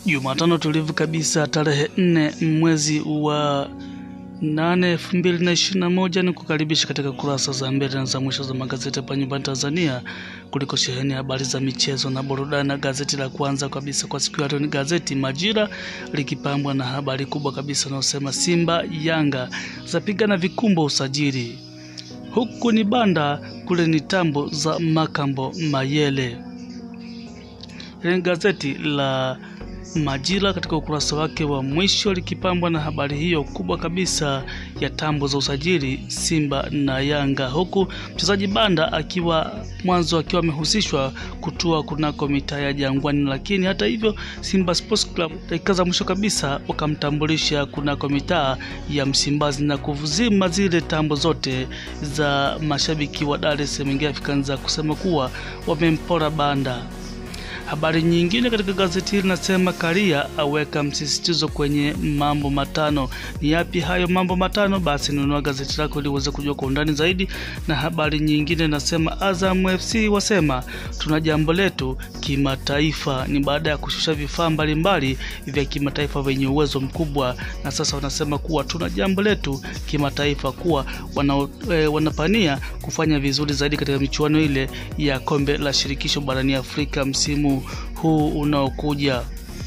Jumatano tulivu kabisa tarehe nne mwezi wa nane elfu mbili na ishirini na moja ni kukaribisha katika kurasa za mbele na za mwisho za magazeti hapa nyumbani Tanzania kuliko sheheni habari za michezo na burudani. Na gazeti la kwanza kabisa kwa siku ya leo ni gazeti Majira likipambwa na habari kubwa kabisa inayosema Simba Yanga zapigana vikumbo usajili, huku ni banda kule ni tambo za Makambo Mayele. Hili ni gazeti la Majira katika ukurasa wake wa mwisho likipambwa na habari hiyo kubwa kabisa ya tambo za usajili Simba na Yanga, huku mchezaji Banda akiwa mwanzo akiwa amehusishwa kutua kunako mitaa ya Jangwani, lakini hata hivyo Simba Sports Club dakika za mwisho kabisa wakamtambulisha kunako mitaa ya Msimbazi na kuvuzima zile tambo zote za mashabiki wa Dar es Salaam Africans kusema kuwa wamempora Banda. Habari nyingine katika gazeti hili nasema Karia aweka msisitizo kwenye mambo matano. Ni yapi hayo mambo matano? Basi nunua gazeti lako ili uweze kujua kwa undani zaidi. Na habari nyingine nasema Azam FC wasema tuna jambo letu kimataifa. Ni baada ya kushusha vifaa mbalimbali vya kimataifa vyenye uwezo mkubwa, na sasa wanasema kuwa tuna jambo letu kimataifa, kuwa wana, e, wanapania kufanya vizuri zaidi katika michuano ile ya kombe la shirikisho barani Afrika msimu huu unaokuja.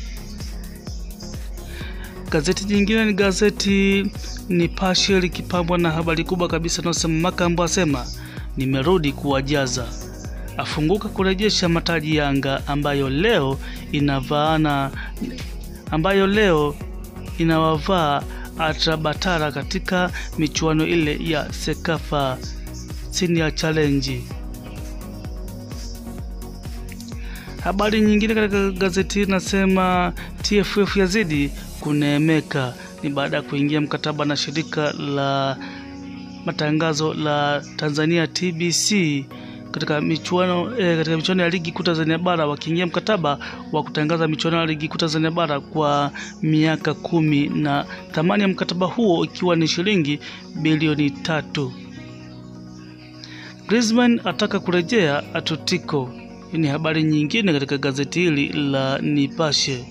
Gazeti jingine ni gazeti Nipashe likipambwa na habari kubwa kabisa inayosema Makambo asema nimerudi kuwajaza, afunguka kurejesha mataji Yanga ambayo leo inavaana ambayo leo inawavaa Atrabatara katika michuano ile ya Sekafa Senior Challenge. Habari nyingine katika gazeti hili nasema TFF yazidi kuneemeka, ni baada ya kuingia mkataba na shirika la matangazo la Tanzania TBC katika michuano eh, katika michuano ya ligi kuu Tanzania bara wakiingia mkataba wa kutangaza michuano ya ligi kuu Tanzania bara kwa miaka kumi na thamani ya mkataba huo ikiwa ni shilingi bilioni tatu. Griezmann ataka kurejea Atletico. Hii ni habari nyingine katika gazeti hili la Nipashe.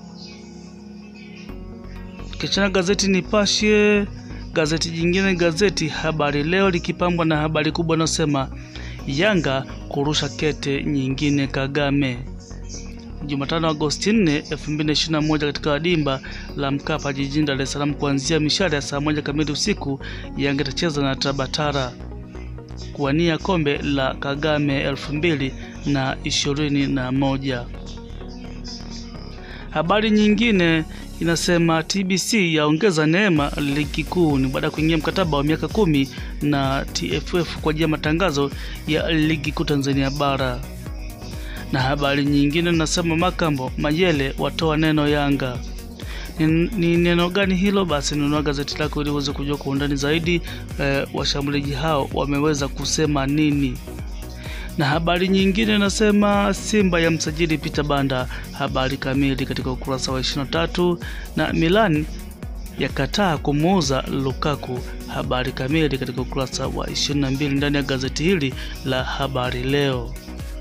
Kichana gazeti Nipashe, gazeti jingine gazeti Habari Leo likipambwa na habari kubwa inayosema Yanga kurusha kete nyingine Kagame. Jumatano Agosti 4, 2021 katika dimba la Mkapa jijini Dar es Salaam kuanzia mishale ya saa moja kamili usiku Yanga itacheza na Tabatara kuwania kombe la Kagame elfu mbili na ishirini na moja. Habari nyingine inasema TBC yaongeza neema ligi kuu ni baada ya kuingia mkataba wa miaka kumi na TFF kwa ajili ya matangazo ya ligi kuu Tanzania bara. Na habari nyingine inasema Makambo Mayele watoa neno Yanga. Ni, ni neno gani hilo? Basi nunua gazeti lako ili uweze kujua kwa undani zaidi eh, washambuliaji hao wameweza kusema nini na habari nyingine nasema Simba ya msajili Peter Banda. Habari kamili katika ukurasa wa 23. Na Milan yakataa kumuuza Lukaku. Habari kamili katika ukurasa wa 22 ndani ya gazeti hili la Habari Leo.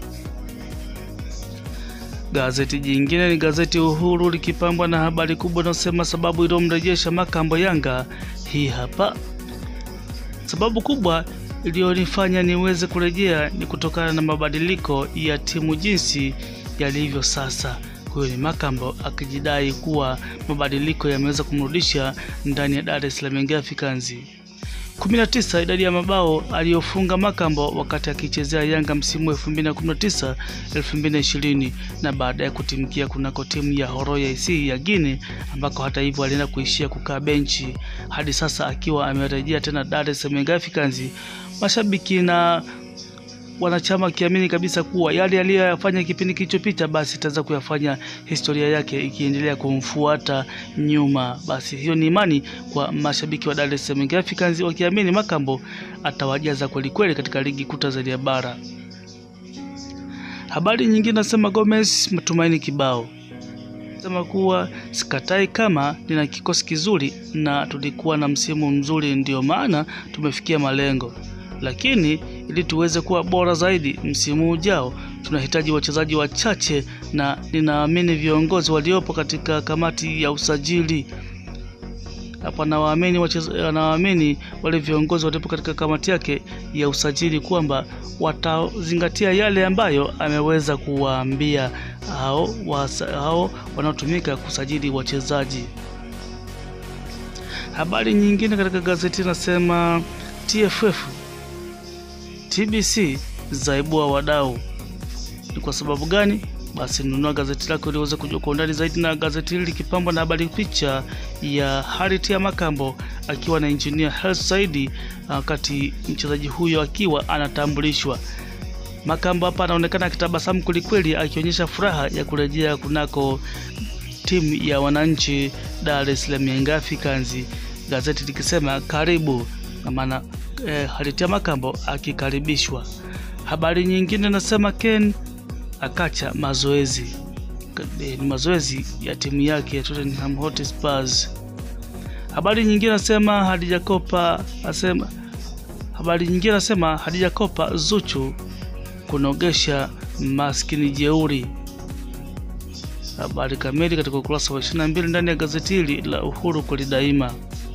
Gazeti jingine ni gazeti Uhuru likipambwa na habari kubwa inayosema sababu iliyomrejesha Makambo Yanga. Hii hapa sababu kubwa iliyonifanya niweze kurejea ni kutokana na mabadiliko ya timu jinsi yalivyo sasa. Huyo ni Makambo akijidai kuwa mabadiliko yameweza kumrudisha ndani ya Dar es Salaam Young Africans. 19 idadi ya mabao aliyofunga Makambo wakati akichezea Yanga msimu 2019 2020, na baadaye kutimkia kunako timu ya Horoya IC ya Guinea, ambako hata hivyo alienda kuishia kukaa benchi hadi sasa akiwa amerejea tena Dar es Salaam Young Africans. Mashabiki na wanachama wakiamini kabisa kuwa yale aliyoyafanya kipindi kilichopita basi itaweza kuyafanya historia yake ikiendelea kumfuata nyuma. Basi hiyo ni imani kwa mashabiki wa Dar es Salaam Africans, wakiamini Makambo atawajaza kweli kweli katika ligi kuu Tanzania bara. Habari nyingine nasema Gomez matumaini kibao sema kuwa sikatai kama nina kikosi kizuri na tulikuwa na msimu mzuri, ndio maana tumefikia malengo lakini ili tuweze kuwa bora zaidi msimu ujao tunahitaji wachezaji wachache na ninaamini viongozi waliopo katika kamati ya usajili hapa anawaamini wacheza- anawaamini wale viongozi waliopo katika kamati yake ya usajili kwamba watazingatia yale ambayo ameweza kuwaambia hao wasa- hao wanaotumika kusajili wachezaji. Habari nyingine katika gazeti inasema TFF TBC zaibua wadau. Ni kwa sababu gani? Basi nunua gazeti lako ili uweze kujua kwa undani zaidi, na gazeti hili likipambwa na habari picha ya Harriet ya Makambo akiwa na engineer Hersi Saidi wakati mchezaji huyo akiwa anatambulishwa. Makambo hapa anaonekana akitabasamu kwelikweli, akionyesha furaha ya kurejea kunako timu ya wananchi Dar es Salaam Young Africans, gazeti likisema karibu, na maana eh, Harriet ya Makambo akikaribishwa. Habari nyingine nasema Ken akacha mazoezi Eh, ni mazoezi ya timu yake ya Tottenham Hotspur. Habari nyingine nasema Hadija Kopa asema habari nyingine nasema Hadija Kopa Zuchu kunogesha maskini jeuri. Habari kamili katika ukurasa wa 22 ndani ya gazeti hili la Uhuru kweli daima.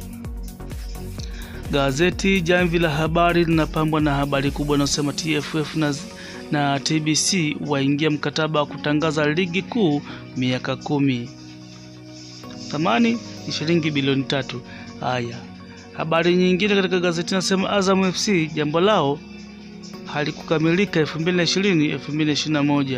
Gazeti Jamvi la Habari linapambwa na habari kubwa inayosema TFF na, na TBC waingia mkataba wa kutangaza ligi kuu miaka kumi. Thamani ni shilingi bilioni tatu. Haya, habari nyingine katika gazeti inasema Azam FC jambo lao halikukamilika 2020 2021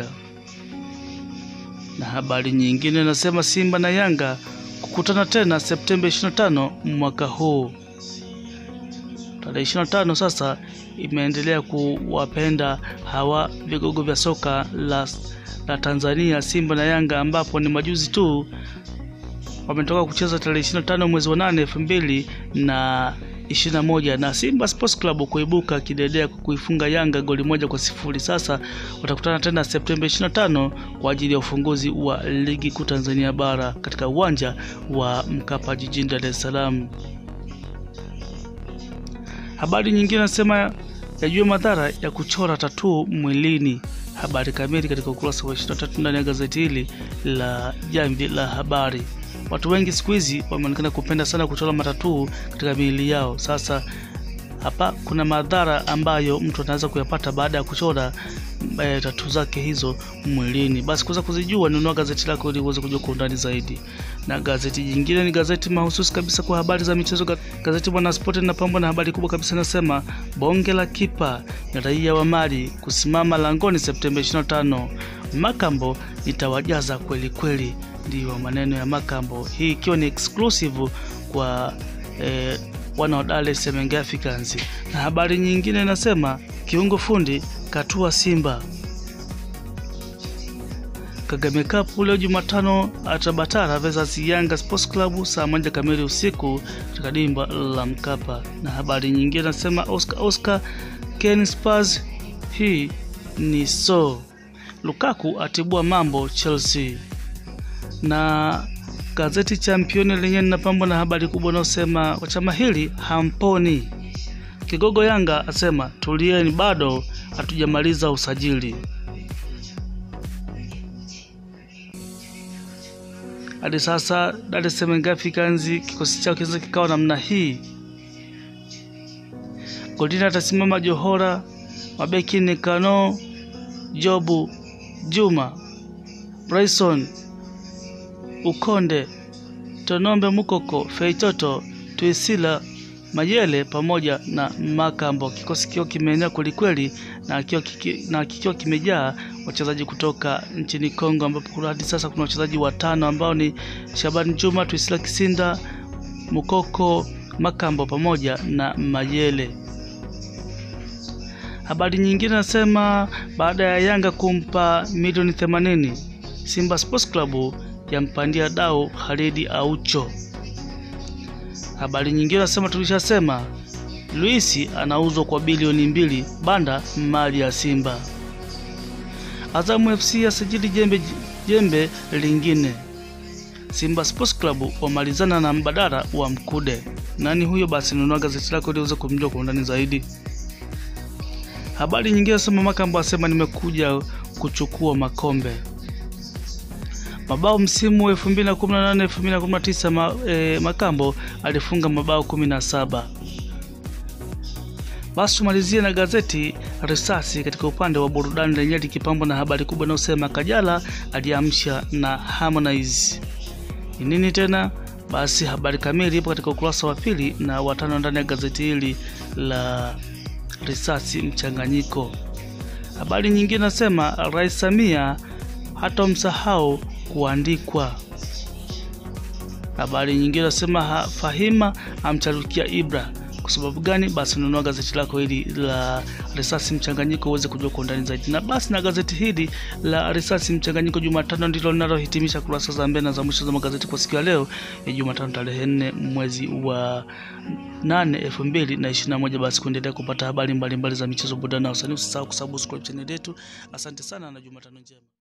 na habari nyingine inasema Simba na Yanga kukutana tena Septemba 25 mwaka huu. Tarehe 25 sasa imeendelea kuwapenda hawa vigogo vya soka la, la Tanzania Simba na Yanga, ambapo ni majuzi tu wametoka kucheza tarehe 25 mwezi wa 8 2000 na 21 na Simba Sports Club kuibuka kidedea kwa kuifunga Yanga goli moja kwa sifuri. Sasa watakutana tena Septemba 25 kwa ajili ya ufunguzi wa ligi kuu Tanzania bara katika uwanja wa Mkapa jijini Dar es Salaam. Habari nyingine nasema yajue madhara ya kuchora tatuu mwilini. Habari kamili katika ukurasa wa 23 ndani ya gazeti hili la Jamvi la Habari. Watu wengi siku hizi wameonekana kupenda sana kuchora matatuu katika miili yao. Sasa hapa kuna madhara ambayo mtu anaweza kuyapata baada ya kuchora e, tatu zake hizo mwilini. Basi kuweza kuzijua, nunua gazeti lako ili uweze kujua kwa undani zaidi. Na gazeti jingine ni gazeti mahususi kabisa kwa habari za michezo. Ga- Gazeti Mwanaspoti linapambwa na habari kubwa kabisa, inasema bonge la kipa ni raia wa Mali kusimama langoni Septemba 25. Makambo itawajaza kweli kweli, ndiyo maneno ya Makambo, hii ikiwa ni exclusive kwa eh, wana wa Dar es Salaam Young Africans. Na habari nyingine inasema kiungo fundi katua Simba. Kagame Cup leo Jumatano Atabatara versus Yanga Sports Club saa moja kamili usiku katika dimba la Mkapa. Na habari nyingine nasema Oscar Oscar Ken Spurs, hii ni so Lukaku atibua mambo Chelsea. Na gazeti Championi lenyewe linapambwa na habari kubwa inayosema kwa chama hili hamponi. Kigogo Yanga asema tulieni, bado hatujamaliza usajili. Hadi sasa Dar es Salaam Young Africans kikosi chao kinaweza kikawa namna hii. Golini atasimama Johora, mabeki ni Kano, Jobu, Juma, Bryson, Ukonde, Tonombe Mukoko, Feitoto, Tuisila, Mayele pamoja na Makambo. Kikosi kikiwa kimeenea kwelikweli na kikiwa kiki- na kikiwa kimejaa wachezaji kutoka nchini Kongo, ambapo kuna hadi sasa kuna wachezaji watano ambao ni Shabani Juma, Tuisila Kisinda, Mukoko, Makambo pamoja na Mayele. Habari nyingine nasema baada ya Yanga kumpa milioni 80 Simba Sports Club yampandia dau Khalidi Aucho. Habari nyingine nasema tulishasema Luisi anauzwa kwa bilioni mbili banda mali ya Simba. Azamu FC yasajili jembe, jembe lingine. Simba Sports Club wamalizana na mbadala wa Mkude. Nani huyo? Basi nunua gazeti lako ili uweze kumjua kwa undani zaidi. Habari nyingine nasema Makambo asema nimekuja kuchukua makombe. Mabao msimu 2018 2019 ma, e, Makambo alifunga mabao 17. Basi tumalizie na gazeti Risasi katika upande wa burudani lenye likipambwa na habari kubwa inayosema Kajala aliamsha na Harmonize. Ni nini tena? Basi habari kamili ipo katika ukurasa wa pili na watano ndani ya gazeti hili la Risasi mchanganyiko. Habari nyingine nasema Rais Samia hatomsahau kuandikwa. Habari nyingine nasema Fahima amcharukia Ibra. Kwa sababu gani? Basi nunua gazeti lako hili la Risasi Mchanganyiko uweze kujua kwa undani zaidi. Na basi na gazeti hili la Risasi Mchanganyiko Jumatano ndilo linalohitimisha kurasa za mbele na za mwisho za magazeti kwa siku ya leo ya Jumatano tarehe nne mwezi wa nane elfu mbili na ishirini na moja. Basi kuendelea kupata habari mbalimbali mbali za michezo, burudani na usanii, usisahau kusubscribe channel yetu. Asante sana na Jumatano njema.